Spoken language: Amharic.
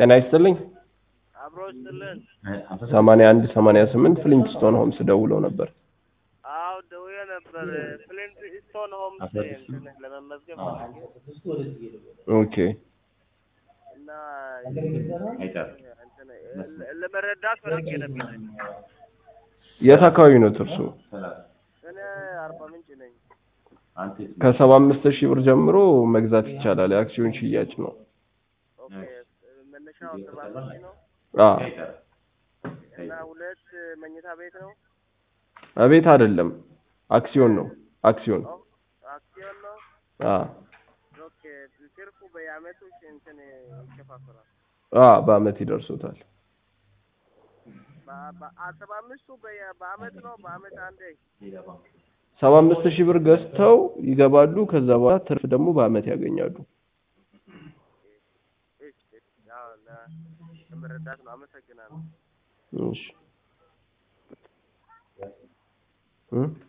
ጤና ይስጥልኝ። አብሮ ይስጥልን። ሰማንያ አንድ ሰማንያ ስምንት ፍሊንትስቶን ሆምስ ደውለው ነበር። አዎ ደውዬ ነበር። ፍሊንት ስቶን ሆምስ እንትን ለመመዝገብ ፈልጌ ኦኬ እና እንትን ለ- ለመረዳት ፈልጌ ነበር። የት አካባቢ ነው እርሱ? እኔ አርባ ምንጭ ነኝ። ከሰባ አምስት ሺህ ብር ጀምሮ መግዛት ይቻላል። የአክሲዮን ሽያጭ ነው። ኦኬ መነሻው ሰባ አምስት ነው አ እና ሁለት መኝታ ቤት ነው። እቤት አይደለም፣ አክሲዮን ነው። አክሲዮን ኦ አክሲዮን ነው። አ ኦኬ ትርፉ በየአመቱ እንትን ይከፋፈላል። አ በአመት ይደርሶታል። በ- በ- አ- ሰባ አምስቱ በየ- በአመት ነው። በአመት አንዴ ሰባ አምስት ሺህ ብር ገዝተው ይገባሉ። ከዛ በኋላ ትርፍ ደግሞ በአመት ያገኛሉ። እሺ፣ እሺ። ያው ለ- ለመረዳት ነው። አመሰግናለሁ። እሺ እ